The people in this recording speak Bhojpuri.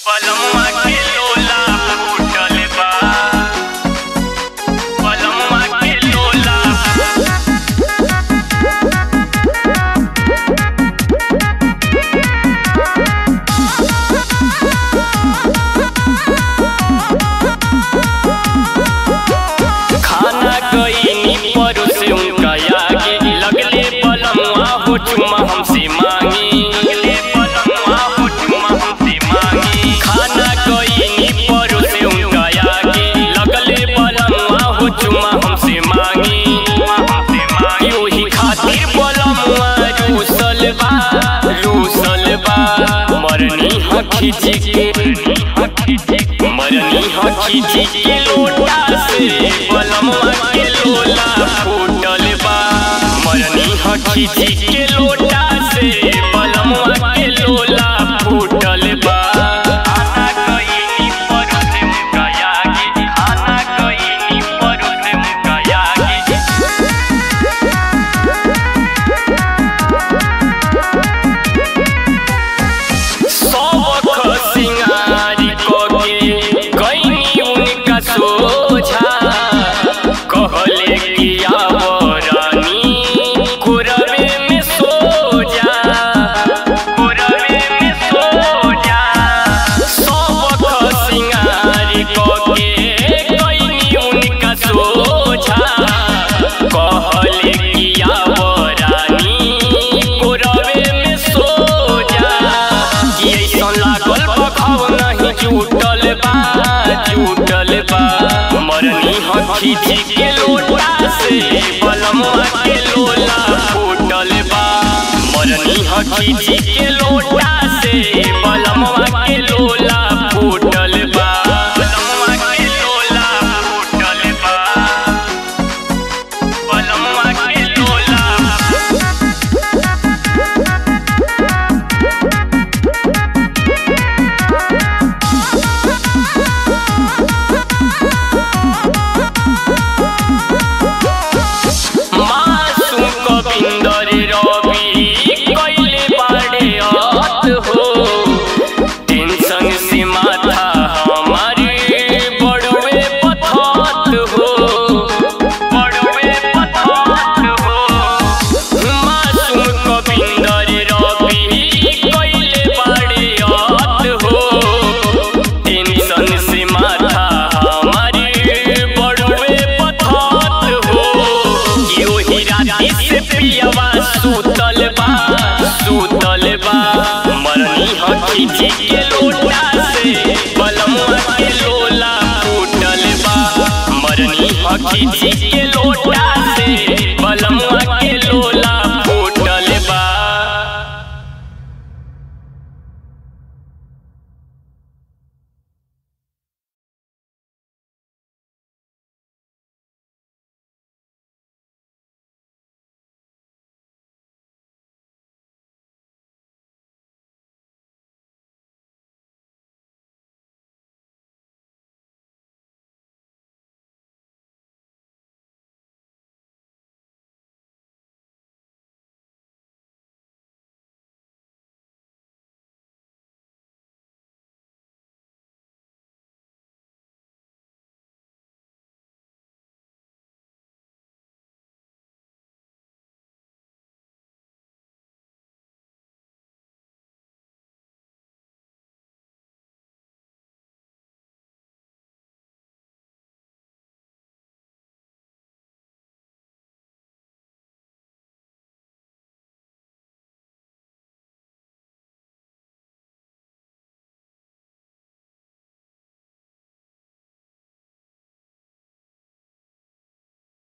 पलम्मा के लोला फूटल बा पलम्मा के लोला खाना गईनी परोसे उनका आगे लगले पलम्मा हो चुम्मा हमसे मांगी लगले पलम्मा हो चुम्मा हमसे मांगी खाना गईनी परोसे उनका आगे लगले पलम्मा हो चुम्मा हमसे मांगी हमसे मांगी ओही खातिर पलम्मा रूसल बा रूसल बा मरनी हखी के मरनी हखी के लोटा से पलम्मा के लोला फूटल बा मरनी हखी के लोटा से पलम्मा के लोला फूटल बा खाना गईनी परोसे मुका आगे खाना गईनी परोसे मुका आगे सबक सिंगारी कोके गईनी उनका सोझा कहले कि आओ रानी कुरवे में सो जा कुरवे में सो जा सबक सिंगारी कोके गईनी उनका सोझा कहले कि आओ रानी कुरवे में सो जा कि ऐसन लागल पखाव नहीं जुटल बा जुटल बा मरनी हखी के लोटा से बलम्मा के लोला फूटल बा मरनी हखी के लोटा से बलम्मा के लोला फूटल बा बलम्मा के लोला फूटल बा बलम्मा के लोला मासूम कविंदर रवि कैले बाड़े अत हो टेंशन से माथा हमारे बड़वे पथत हो बड़वे पथत हो मासूम कविंदर रवि कैले बाड़े अत हो टेंशन से माथा हमारे बड़वे पथत हो कि ओही राती से पियवा सुतल बा सुतल बा मरनी हखी के लोटा से बलम्मा के लोला फूटल बा मरनी हखी